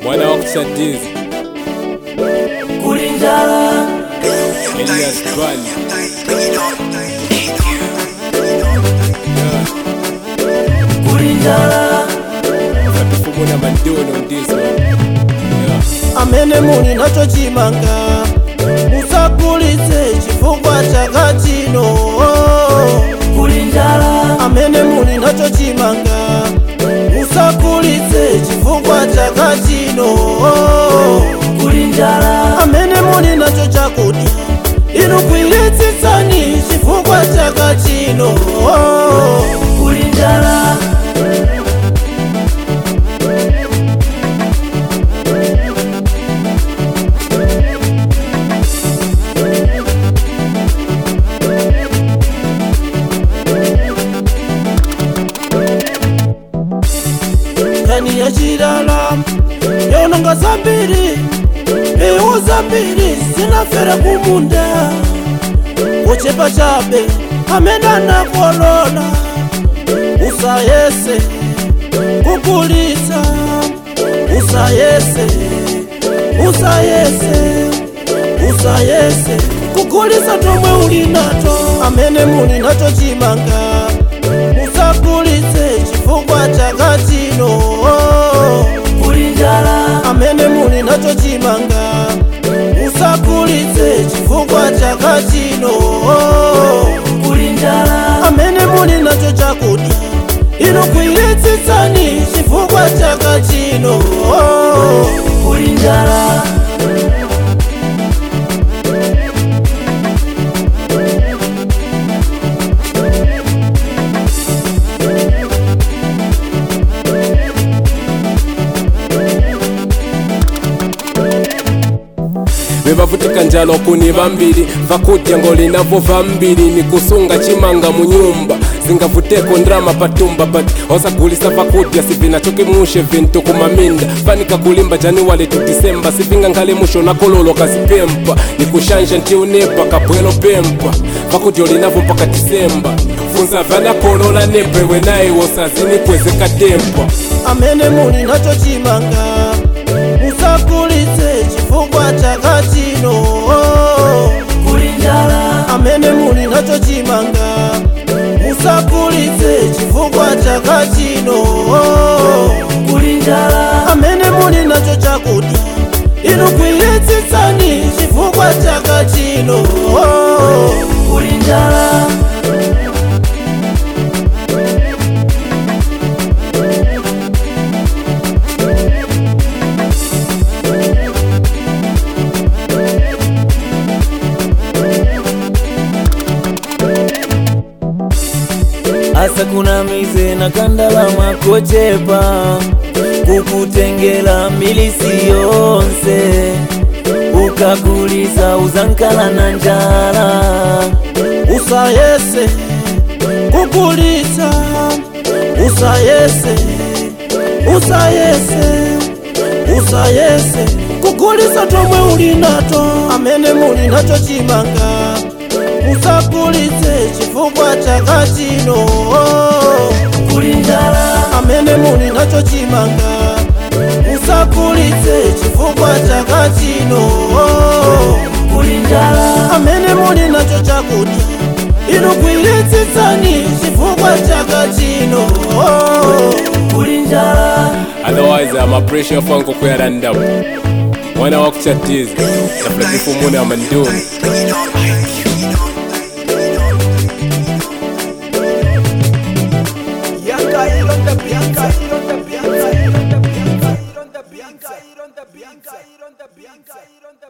mwana wa kusadizi kuli njala Elias Bani kuli njala katufumu na mandono ndizo yeah. amene muli nacho chimanga musagulitse chifukwa chaka chino kuli njala amene muli nacho chimanga musagulitse chifukwa chaka chino kuli njala amene muli nacho chakudya inu kwiyetsitsani chifukwa chaka chino kuli njala kani ya chilala yononga zambiri mbewu zambiri zinafera kumunda kuchepa chabe amene anakolola usayese kukulitsa usayese usayese usayese kukulitsa tomwe uli nato amene muli nacho chimanga musagulitse chifukwa chaka chino kuli njala amene muli nacho chimanga musagulitse chifukwa chaka chino kuli njala amene muli nacho chakudya inu kwiyetsitsani chifukwa chaka chino kuli njala bebavutika njalo kuni vambiri vakudya ngolinavo vambiri ni kusunga chimanga munyumba zingavuteko ndrama patumba but osagulisa vakudya sivinachokimushe vintu kumaminda fanika kulimba januwali tu disemba sivinga nkhale musho nakololo kazipempa ni kushanja ntiunepa kapwelo pempa vakudya olinavo mpaka disemba funza vanakolola nepewe naye wosazini kwezekatempa amene muli nacho chimanga musagulitse chifukwa chaka chino kuli njala amene muli nacho chimanga musagulitse chifukwa chaka chino kuli njala amene muli nacho chakudya inu kwiyetsitsani chifukwa chaka chino kuli njala asa kuna mize na kandalama kochepa kukutengela milisi yonse ukakulisa uzankala na njala usayese kukulitsa usayese usayese usayese kukulitsa tomwe uli nato amene muli nacho chimanga musagulitse chifukwa chaka chino kuli njala amene muli nacho chimanga musagulitse chifukwa chaka chino kuli njala amene muli nacho chakudya inu kwiyetsitsani chifukwa chaka chino kuli njala otherwise ama pressure fanko kuyarandapo mwana wa kuchatiza tafulatifumu na mandoni Bianca, Iron the Bianca, Iron the Bianca, Iron the Bianca, Iron the Bianca, Iron the Bianca, Iron the Bianca, Iron the